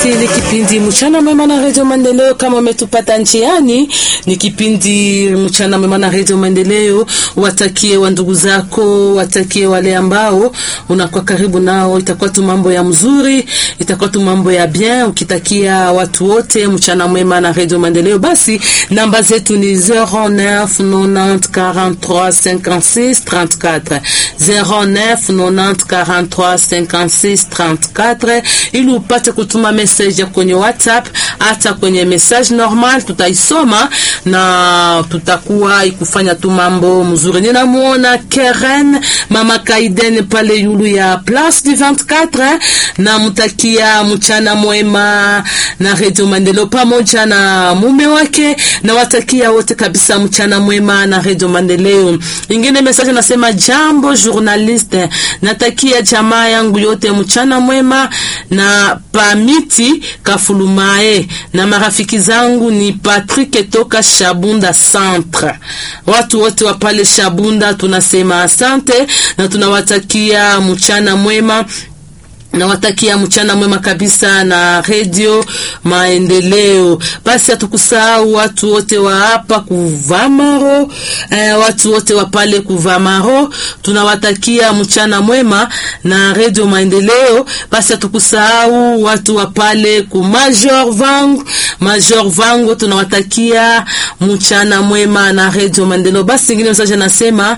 ni kipindi mchana mwema na redio Maendeleo. Kama umetupata njiani, ni kipindi mchana mwema na redio Maendeleo. Watakie wa ndugu zako, watakie wale ambao unakuwa karibu nao, itakuwa tu mambo ya mzuri, itakuwa tu mambo ya bien. Ukitakia watu wote mchana mwema na redio Maendeleo, basi namba zetu ni 09 90 43 56 34 09 90 43 56 34 ili upate kutuma message kwenye WhatsApp hata kwenye message normal, tutaisoma na tutakuwa ikufanya tu mambo mzuri. Ninamuona Keren mama Kaiden pale yulu ya Place du 24, na mtakia mchana mwema na Radio Maendeleo pamoja na mume wake, na watakia wote kabisa mchana mwema na Radio Maendeleo. Ingine message nasema, jambo journaliste, natakia jamaa yangu yote mchana mwema na pamiti kafulumae na marafiki zangu ni Patrick toka Shabunda Centre. Watu wote wa pale Shabunda tunasema asante na tunawatakia mchana mwema nawatakia mchana mwema kabisa na redio Maendeleo. Basi hatukusahau watu wote wa hapa Kuvamaro, eh, watu wote wa pale Kuvamaro tunawatakia mchana mwema na redio Maendeleo. Basi hatukusahau watu wa pale ku Major Vangu, Major Vangu tunawatakia mchana mwema na redio Maendeleo. Basi ingine msaje nasema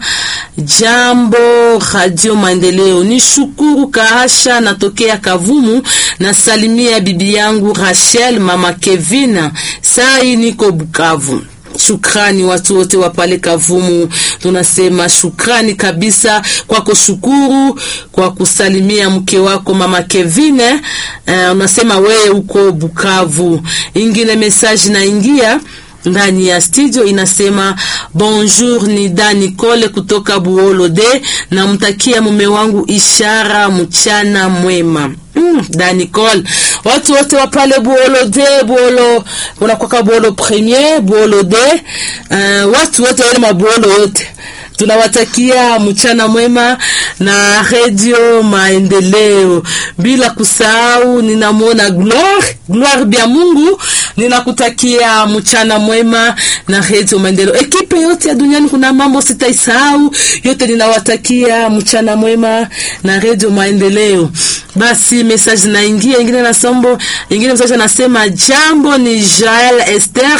jambo radio Maendeleo, ni shukuru kahasha na tokea Kavumu na salimia bibi yangu Rachel, mama Kevin, sai niko Bukavu. Shukrani watu wote wa pale Kavumu, tunasema shukrani kabisa kwako. Shukuru kwa kusalimia mke wako mama Kevin. Uh, unasema wewe uko Bukavu. Ingine message naingia ndani ya studio inasema bonjour, ni da Nicole kutoka Buolo de, namtakia mume wangu Ishara mchana mwema. Mm, da Nicole, watu wote wa pale Buolo de, Buolo unakwaka Buolo premier, Buolo de, uh, watu wote wale mabuolo wote tunawatakia mchana mwema na redio Maendeleo, bila kusahau ninamwona Gloire Gloire bya Mungu, ninakutakia mchana mwema na redio Maendeleo. Ekipe yote ya duniani, kuna mambo sitaisahau yote, ninawatakia mchana mwema na redio Maendeleo. Basi message naingia ingine na sombo ingine, message anasema jambo, ni Jael Esther,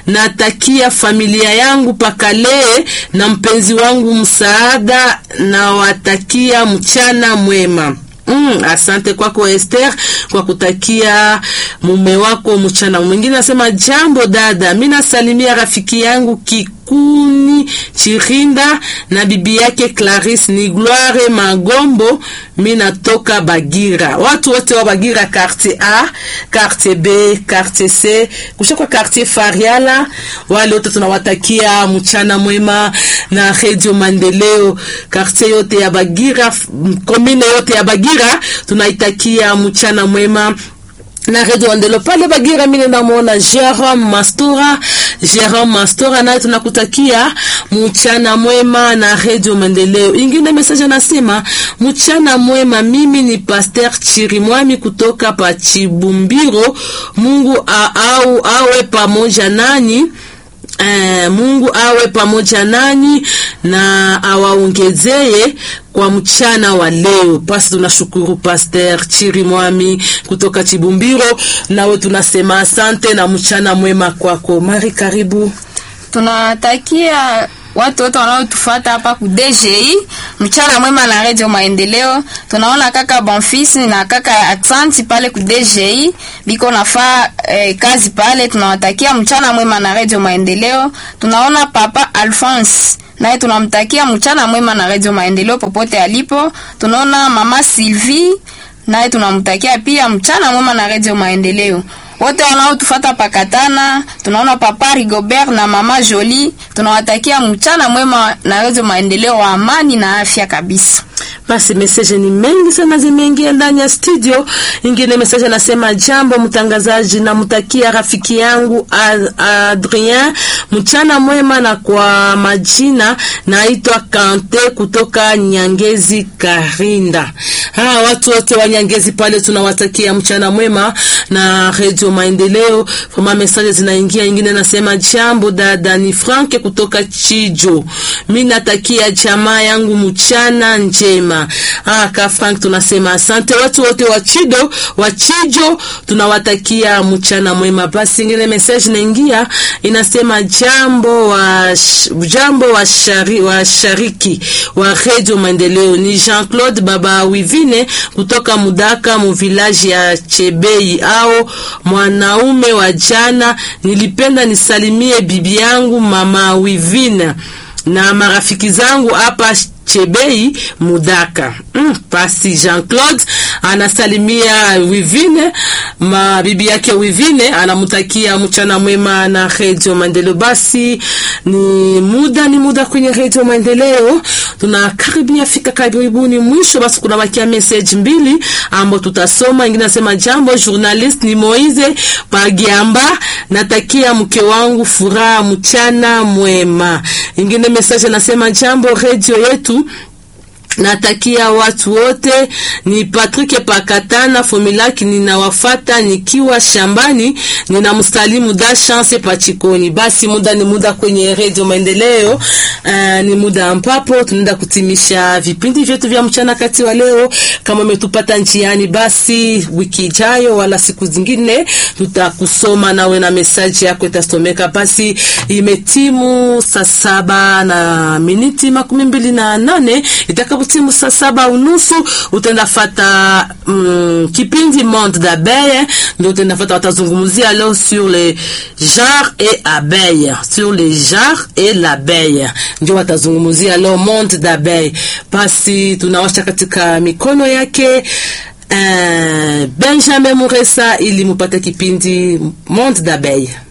natakia familia yangu pakale na mpenzi wangu msaada, na watakia mchana mwema. Mm, asante kwako Esther kwa kutakia mume wako mchana mwingine. Nasema jambo dada, mimi nasalimia rafiki yangu Kikuni Chirinda na bibi yake Clarisse ni Gloire Magombo, mimi natoka Bagira. Watu wote wa Bagira, quartier A, quartier B, quartier C, kushakwa quartier Fariala, wale wote tunawatakia mchana mwema na Radio Maendeleo. Quartier yote ya Bagira, commune yote ya Bagira tunaitakia mchana mwema na redio Maendeleo pale Bagira. Mimi namuona Jerome Mastora, Jerome Mastora naye tunakutakia mchana mwema na redio Maendeleo. Ingine message anasema mchana mwema, mimi ni Pasteur Chirimwami kutoka pa Chibumbiro. Mungu a, au awe pamoja nani Eh, Mungu awe pamoja nanyi na awaongezee kwa mchana wa leo. Basi tunashukuru Pastor Chirimwami kutoka Chibumbiro, nawe tunasema asante na mchana mwema kwako. Mari, karibu. Tunatakia watu wote wanaotufuata hapa ku DGI mchana mwema na Radio Maendeleo. Tunaona kaka Bonfils na kaka Aksanti pale ku DGI biko nafaa eh, kazi pale. Tunawatakia mchana mwema na Radio Maendeleo. Tunaona papa Alphonse naye tunamtakia mchana mwema na Radio Maendeleo popote alipo. Tunaona mama Sylvie naye tunamtakia pia mchana mwema na Radio Maendeleo wote wanaotufata pakatana, tunaona papa Rigobert na mama Jolie, tunawatakia mchana mwema na redio Maendeleo wa amani na afya kabisa. Basi message ni mengi sana zimeingia ndani ya studio. Ingine message anasema jambo mtangazaji, namtakia rafiki yangu Adrien mchana mwema, na kwa majina naitwa Kante kutoka Nyangezi Karinda. Ha, watu wote wa Nyangezi pale tunawatakia mchana mwema na Radio Maendeleo. Kama message zinaingia, ingine nasema jambo dada, ni Frank kutoka Chijo. Mimi natakia jamaa yangu mchana njema. Ah, ka Frank tunasema asante watu wote wa Chido, wa Chijo tunawatakia mchana mwema. Basi ingine message naingia inasema jambo wa jambo wa shari, wa shariki wa Radio Maendeleo ni Jean-Claude Baba Wivine kutoka Mudaka mu village ya Chebei au mwanaume wa jana. Nilipenda nisalimie bibi yangu mama Wivine na marafiki zangu hapa Chebei Mudaka. Mm, basi Jean-Claude anasalimia Wivine, mabibi yake Wivine anamtakia mchana mwema na Radio Maendeleo. Basi ni muda ni muda kwenye Radio Maendeleo, tunakaribia fika karibuni mwisho. Basi kuna bakia message mbili ambapo tutasoma. Ingine nasema jambo, journalist ni Moize Pagiamba, natakia mke wangu furaha mchana mwema. Ingine message nasema jambo, radio yetu natakia watu wote. Ni Patrick Pakatana Fomilaki, ninawafata nikiwa shambani, ninamsalimu da chance pachikoni. Basi muda ni muda kwenye Radio Maendeleo. Uh, ni muda ambapo tunaenda kutimisha vipindi vyetu vya mchana kati wa leo. Kama umetupata njiani, basi wiki ijayo wala siku zingine tutakusoma nawe na mesaji yako itasomeka. Basi imetimu saa saba na miniti makumi mbili na nane itaka timu saa saba unusu utaenda fata mm, kipindi Monde d'abeille ndio utaenda fata, watazungumzia leo sur le genre et abeille, sur le genre et l'abeille ndio watazungumzia leo Monde d'abeille. Basi tunawasha katika mikono yake uh, Benjamin Muresa ili mupate kipindi Monde d'abeille.